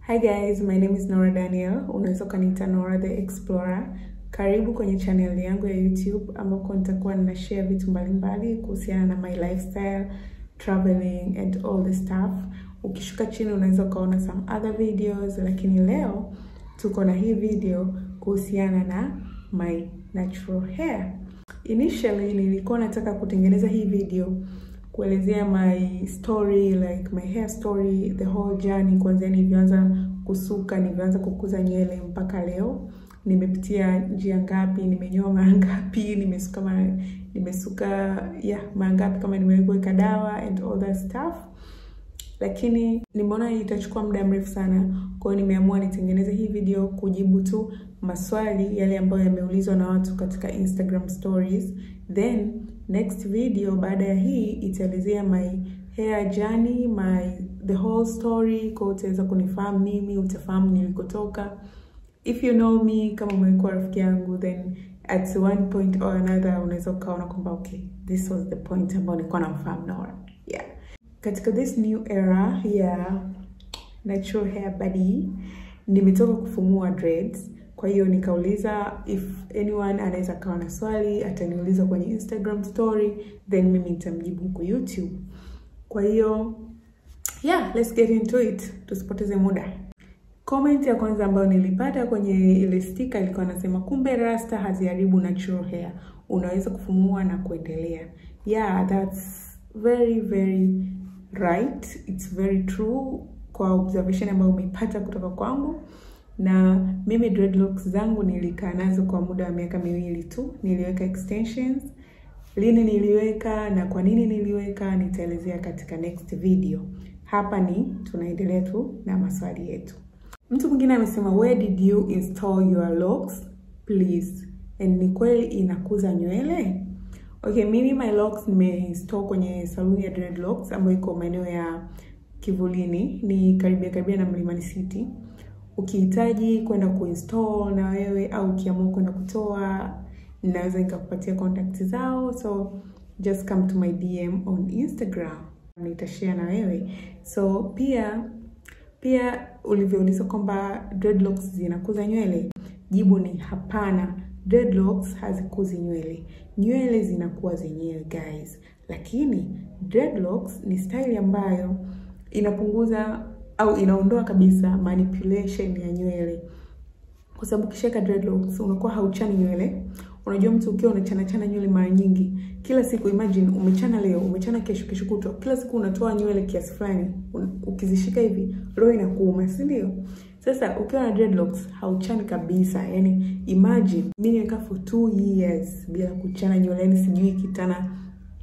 Hi guys, my name is Nora Daniel. Unaweza ukaniita Nora the Explorer. Karibu kwenye channel yangu ya YouTube ambako nitakuwa nina share vitu mbalimbali kuhusiana na my lifestyle, traveling and all the stuff. Ukishuka chini unaweza ukaona some other videos, lakini leo tuko na hii video kuhusiana na my natural hair. Initially nilikuwa nataka kutengeneza hii video kuelezea my story like my hair story the whole journey, kuanzia nilivyoanza kusuka, nilivyoanza kukuza nywele mpaka leo, nimepitia njia ngapi, nimenyoa mara ngapi, nimesuka mara nimesuka yeah, mara ngapi, kama nimeweka dawa and all that stuff, lakini nimeona itachukua muda mrefu sana. Kwa hiyo nimeamua nitengeneze hii video kujibu tu maswali yale ambayo yameulizwa na watu katika Instagram stories, then next video baada ya hii itaelezea my hair journey, my the whole story. Kwa utaweza kunifahamu mimi, utafahamu nilikotoka. If you know me, kama umekuwa rafiki yangu, then at one point or another unaweza ukaona kwamba okay, this was the point ambayo nilikuwa namfahamu Nora. Yeah. Katika this new era ya natural hair body, nimetoka kufumua dreads kwa hiyo nikauliza if anyone anaweza kawa na swali ataniuliza kwenye Instagram story, then mimi nitamjibu huko YouTube. Kwa hiyo yeah, let's get into it, tusipoteze muda. Comment ya kwanza ambayo nilipata kwenye ile sticker ilikuwa nasema, kumbe rasta haziharibu natural hair, unaweza kufumua na kuendelea. Yeah, that's very very right, it's very true kwa observation ambayo umeipata kutoka kwangu na mimi dreadlocks zangu nilikaa nazo kwa muda wa miaka miwili tu. Niliweka extensions. Lini niliweka na kwa nini niliweka nitaelezea katika next video. Hapa ni tunaendelea tu na maswali yetu. Mtu mwingine amesema where did you install your locks please? And ni kweli inakuza nywele? Okay, mimi my locks nimeinstall kwenye saluni ya dreadlocks ambayo iko maeneo ya Kivulini, ni karibia karibia na Mlimani City ukihitaji kwenda kuinstall na wewe au ukiamua kwenda kutoa, ninaweza nikakupatia contact zao, so just come to my DM on Instagram, nitashare na wewe. So pia pia ulivyouliza kwamba dreadlocks zinakuza nywele, jibu ni hapana. Dreadlocks hazikuzi nywele, nywele zinakuwa zenyewe guys, lakini dreadlocks ni style ambayo inapunguza au inaondoa kabisa manipulation ya nywele, kwa sababu ukishaweka dreadlocks unakuwa hauchani nywele. Unajua, mtu ukiwa unachana chana nywele mara nyingi kila siku, imagine umechana leo, umechana kesho, kesho kutwa, kila siku unatoa nywele kiasi fulani, ukizishika hivi roho inakuuma, si ndio? Sasa ukiwa na dreadlocks hauchani kabisa. Yani imagine mimi nimekaa for two years bila kuchana nywele, yani sijui kitana,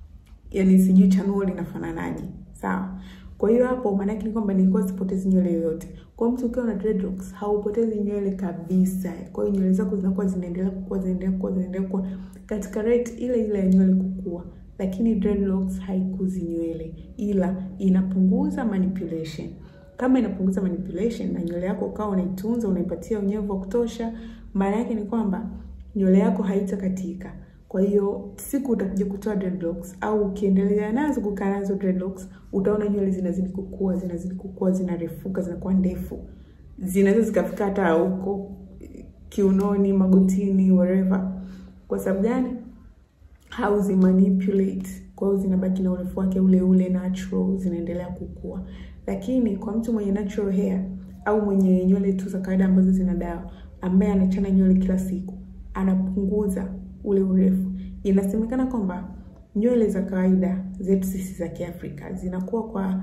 yani sijui chanuo linafananaje, sawa kwa hiyo hapo maana yake ni kwamba nilikuwa sipotezi nywele yoyote. Kwa mtu ukiwa na dreadlocks haupotezi nywele kabisa. Kwa hiyo nywele zako zinakuwa zinaendelea kukua, zinaendelea kukua, zinaendelea kukua katika rate ile ile ya nywele kukua. Lakini dreadlocks haikuzi nywele, ila inapunguza manipulation. Kama inapunguza manipulation na nywele yako ukawa unaitunza, unaipatia unyevu wa kutosha, maana yake ni kwamba nywele yako haitakatika. Kwa hiyo siku utakuja kutoa dreadlocks au ukiendelea nazo kukaa nazo dreadlocks, utaona nywele zinazidi kukua, zinazidi kukua, zinarefuka, zinakuwa ndefu, zinaweza zikafika hata huko kiunoni, magotini, wherever. Kwa sababu gani? Hauzi manipulate, kwa hiyo zinabaki na urefu wake ule ule natural, zinaendelea kukua. Lakini kwa mtu mwenye natural hair au mwenye nywele tu za kawaida ambazo zina dawa, ambaye anachana nywele kila siku, anapunguza ule urefu. Inasemekana kwamba nywele za kawaida zetu sisi za Kiafrika zinakuwa kwa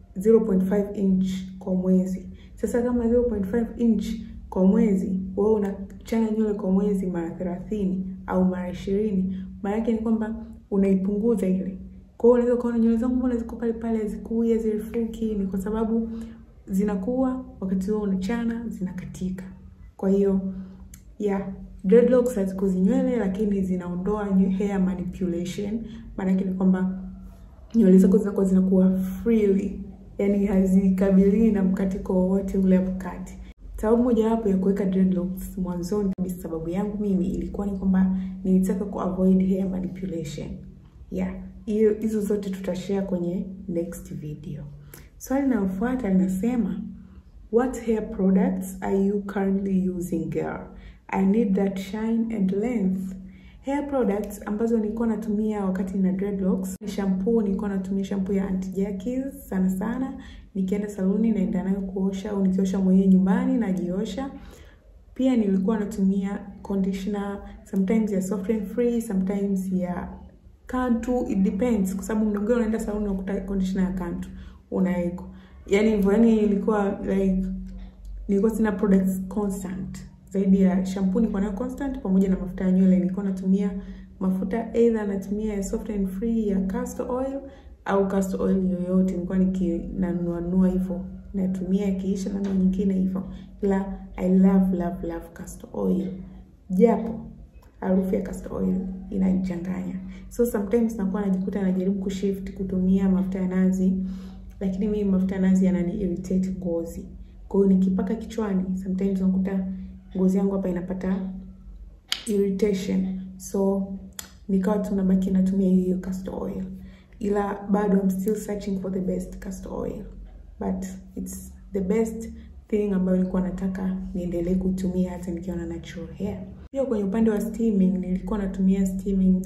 0.5 inch kwa mwezi. Sasa kama 0.5 inch kwa mwezi, wewe unachana nywele kwa mwezi mara 30 au mara 20, maana yake ni kwamba unaipunguza ile. Kwa hiyo unaweza kuona nywele zangu mbona ziko pale pale, zikui hazirefuki, ni kwa sababu zinakuwa wakati wewe unachana zinakatika. Kwa hiyo yeah, dreadlocks hazikuzi nywele lakini zinaondoa hair manipulation. Maana yake ni kwamba nywele zako zinakuwa zinakuwa freely, yani hazikabiliwi na mkatiko wowote ule hapo kati. Sababu mojawapo ya kuweka dreadlocks mwanzoni kabisa, sababu yangu mimi ilikuwa ni kwamba nilitaka ku avoid hair manipulation. Yeah, hiyo hizo zote tutashare kwenye next video. Swali linalofuata linasema what hair products are you currently using girl i need that shine and length hair products ambazo nilikuwa natumia wakati na dreadlocks ni shampoo nilikuwa natumia shampoo ya Aunty Jackies sana sana nikienda saluni naenda nayo kuosha au nikiosha mwenyewe nyumbani najiosha pia nilikuwa natumia conditioner sometimes ya soft and free sometimes ya Kantu it depends kwa sababu muda mwingine unaenda saluni unakuta conditioner ya Kantu unaweka yani hivyo yani ilikuwa like nilikuwa sina products constant zaidi ya shampoo nilikuwa nayo constant pamoja na mafuta ya nywele nilikuwa natumia mafuta either natumia ya soft and free ya castor oil au castor oil yoyote nilikuwa nikinanunua nunua hivyo natumia ikiisha na nyingine hivyo ila I love love love castor oil japo harufu ya castor oil inanichanganya so sometimes nakuwa najikuta najaribu kushift kutumia mafuta ya nazi lakini mimi mafuta ya nazi yanani irritate ngozi kwa hiyo nikipaka kichwani sometimes nakuta ngozi yangu hapa inapata irritation so nikawa tu nabaki natumia hiyo castor oil ila bado I'm still searching for the best castor oil but it's the best thing ambayo nilikuwa nataka niendelee kutumia hata nikiwa na natural hair. Pia kwenye upande wa steaming nilikuwa natumia steaming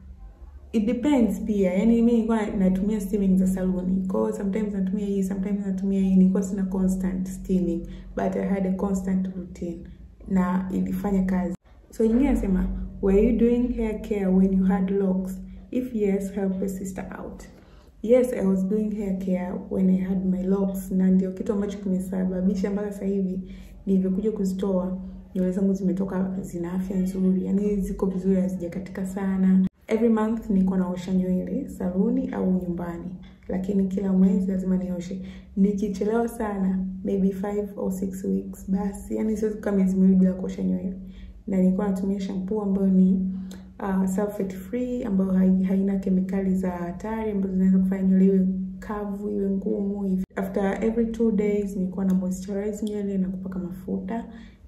it depends pia, yani mimi nilikuwa natumia steaming za saluni. Kwa hiyo sometimes natumia hii, sometimes natumia hii. Nilikuwa sina constant steaming but I had a constant routine na ilifanya kazi. So nyingine nasema were you doing hair care when you had locks? If yes, help a sister out. Yes, I was doing hair care when I had my locks, na ndio kitu ambacho kimesababisha mpaka sasa hivi nilivyokuja kuzitoa nywele zangu zimetoka zina afya nzuri, yani ziko vizuri, hazijakatika sana. Every month niko naosha nywele saluni au nyumbani, lakini kila mwezi lazima nioshe. Nikichelewa sana maybe five or six weeks, basi yani siwezi kukaa miezi miwili bila kuosha nywele, na nilikuwa natumia shampoo ambayo ni uh, sulfate free ambayo haina kemikali za hatari ambazo zinaweza kufanya nywele iwe kavu iwe ngumu hivi. After every two days nilikuwa na moisturize nywele na kupaka mafuta.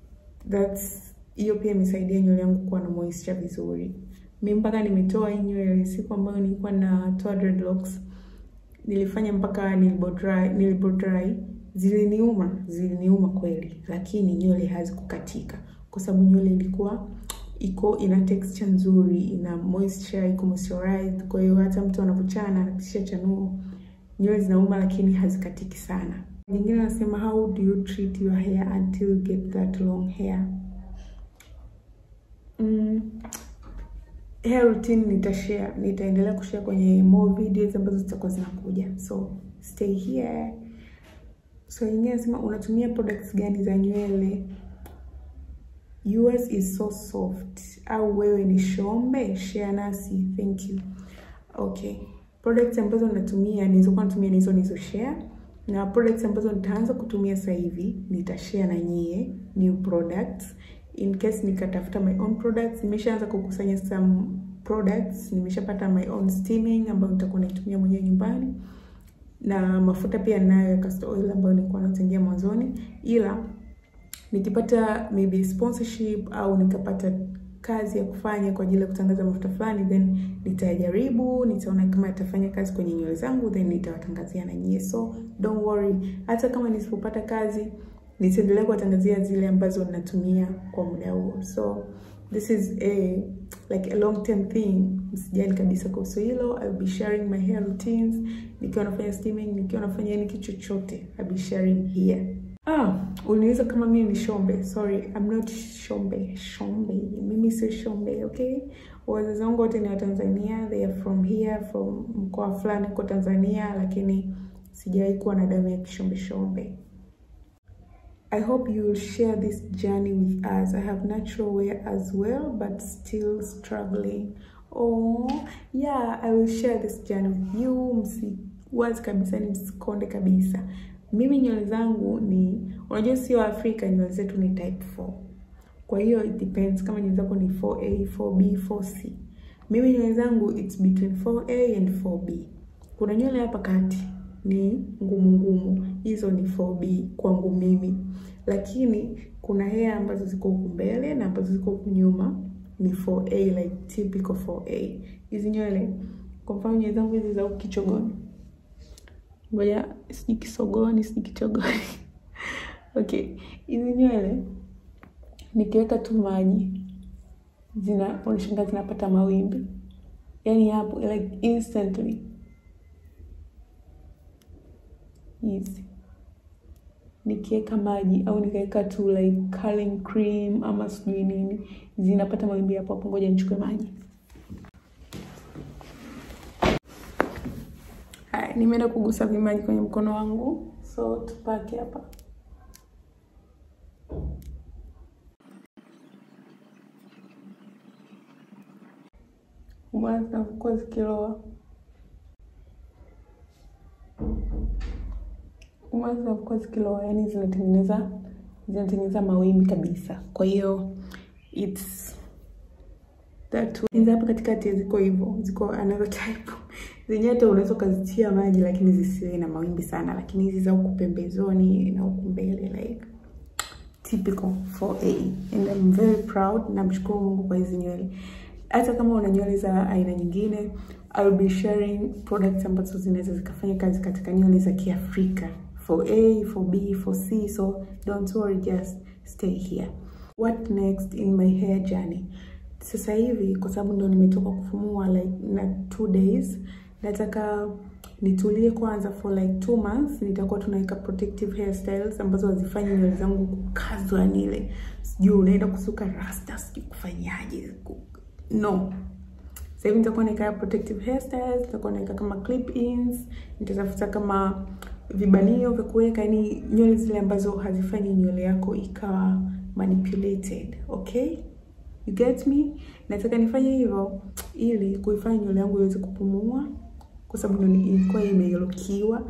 That's hiyo pia imesaidia nywele yangu kuwa na moisture vizuri. Mimi mpaka nimetoa hii nywele siku ambayo nilikuwa natoa dreadlocks nilifanya mpaka nilibo dry, nilibo dry ziliniuma, ziliniuma kweli, lakini nywele hazikukatika kwa sababu nywele ilikuwa iko ina texture nzuri, ina moisture, iko moisturized. Kwa hiyo hata mtu anapochana anapitisha chanuo, nywele zinauma lakini hazikatiki sana. Nyingine nasema how do you treat your hair until you get that long hair? Mm, hair routine nitashare, nitaendelea kushare kwenye more videos ambazo zitakuwa zinakuja, so stay here. So nyingine nasema unatumia products gani za nywele? Yours is so soft au wewe ni shombe? Share nasi, thank you. Okay, products ambazo natumia nilizokuwa natumia nizo nizo share, na products ambazo nitaanza kutumia sasa hivi nitashare na nyie new products in case nikatafuta my own products. Nimeshaanza kukusanya some products, nimeshapata my own steaming ambayo nitakuwa naitumia mwenyewe nyumbani, na mafuta pia ninayo ya castor oil ambayo nilikuwa natengia mwanzoni, ila nikipata maybe sponsorship au nikapata kazi ya kufanya kwa ajili ya kutangaza mafuta fulani, then nitajaribu, nitaona kama itafanya kazi kwenye nywele zangu, then nitawatangazia na nyie. So don't worry, hata kama nisipopata kazi nitaendelea kuwatangazia zile ambazo natumia kwa muda huo. So this is a like a long term thing, msijali kabisa kuhusu hilo. I'll be sharing my hair routines nikiwa nafanya steaming, nikiwa nafanya yani kitu chochote, I'll be sharing here. Ah, uniuliza kama mimi ni shombe. Sorry, I'm not shombe. Shombe. Mimi sio shombe, okay? Wazazi wangu wote ni wa Tanzania, they are from here, from mkoa fulani huko Tanzania, lakini sijawahi kuwa na damu ya kishombe shombe. I hope you will share this journey with us. I have natural wear as well, but still struggling. Oh, yeah, I will share this journey with you. Msiwazi kabisa, ni msikonde kabisa. Mimi nywele zangu ni unajua, sio Afrika, nywele zetu ni type 4. Kwa hiyo it depends kama nywele zako ni 4A, 4B, 4C. Mimi nywele zangu it's between 4A and 4B. Kuna nywele hapa kati ni ngumu ngumu, hizo ni 4B kwangu mimi, lakini kuna hair ambazo ziko huku mbele na ambazo ziko huku nyuma ni 4A, like typical 4A. Hizi nywele kwa mfano nywele zangu hizi za huku kichogoni ngoja sijui kisogoni sijui kichogoni Okay, hizi nywele nikiweka tu maji zina unashangaa zinapata mawimbi, yaani hapo like instantly hizi nikiweka maji au nikaweka tu like curling cream ama sijui nini zinapata mawimbi hapo hapo. Ngoja nichukue maji. Haya, nimeenda kugusa vimaji kwenye mkono wangu, so tupake hapa. Umeona zinavyokuwa zikiloa, umeona zinavyokuwa zikiloa, yani zinatengeneza zinatengeneza mawimbi kabisa. Kwa hiyo it's that hizi hapa katikati ziko hivyo, ziko another type zenyewe, hata unaweza ukazitia maji lakini zisiwe na mawimbi sana, lakini hizi za huku pembezoni na huku mbele like typical 4A and I'm very proud. Namshukuru Mungu kwa hizi nywele. Hata kama una nywele za aina nyingine, I'll be sharing products ambazo zinaweza zikafanya kazi katika nywele za Kiafrika 4A, 4B, 4C, so don't worry, just stay here. What next in my hair journey? Sasa hivi kwa sababu ndo nimetoka kufumua like na two days, nataka nitulie kwanza for like two months. Nitakuwa tunaweka protective hairstyles ambazo hazifanyi nywele zangu kukazwa, yani ile sijui unaenda kusuka rasta, sijui kufanyaje, no. Sasa hivi nitakuwa naweka protective hairstyles, nitakuwa naweka kama clip ins, nitatafuta kama vibanio vya kuweka, yani nywele zile ambazo hazifanyi nywele yako ikawa manipulated, okay? You get me? Nataka nifanye hivyo ili kuifanya nywele yangu iweze kupumua, kwa sababu ndo ilikuwa imelokiwa,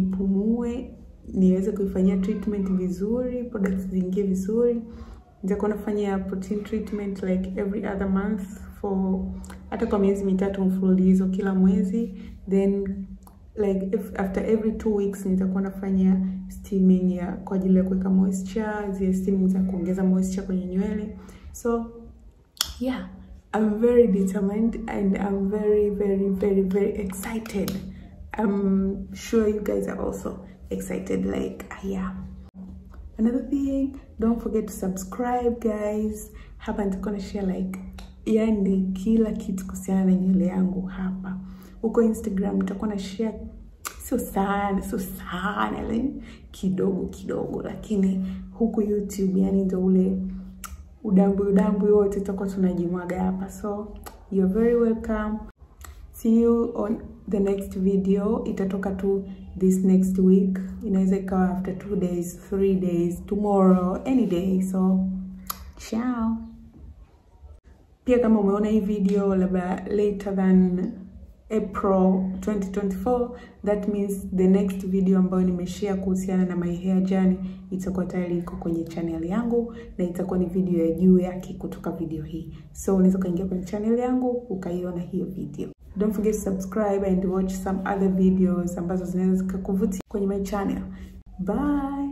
ipumue, niweze kuifanyia treatment vizuri, products ziingie vizuri. Nitakuwa nafanya protein treatment like every other month for hata kwa miezi mitatu mfululizo, kila mwezi, then like if after every two weeks nitakuwa nafanya steaming ya kwa ajili ya kuweka moisture, zile steaming za kuongeza moisture kwenye nywele so yeah i'm very determined and i'm very very very very excited i'm sure you guys are also excited like i am another thing don't forget to subscribe guys hapa nitakuwa na share like yani kila kitu kuhusiana na nywele yangu hapa huko instagram nitakuwa na share sio sana sio sana yani kidogo kidogo lakini huku youtube yani ndo ule udambu udambu wote tutakuwa tunajimwaga hapa so you're very welcome see you on the next video itatoka tu this next week inaweza ikawa after two days three days tomorrow any day so ciao pia kama umeona hii video labda later than April 2024 that means the next video ambayo nimeshare kuhusiana na my hair journey itakuwa tayari iko kwenye channel yangu na itakuwa ni video ya juu yake kutoka video hii, so unaweza ukaingia kwenye channel yangu ukaiona hiyo video. Don't forget to subscribe and watch some other videos ambazo zinaweza zikakuvutia kwenye my channel. Bye.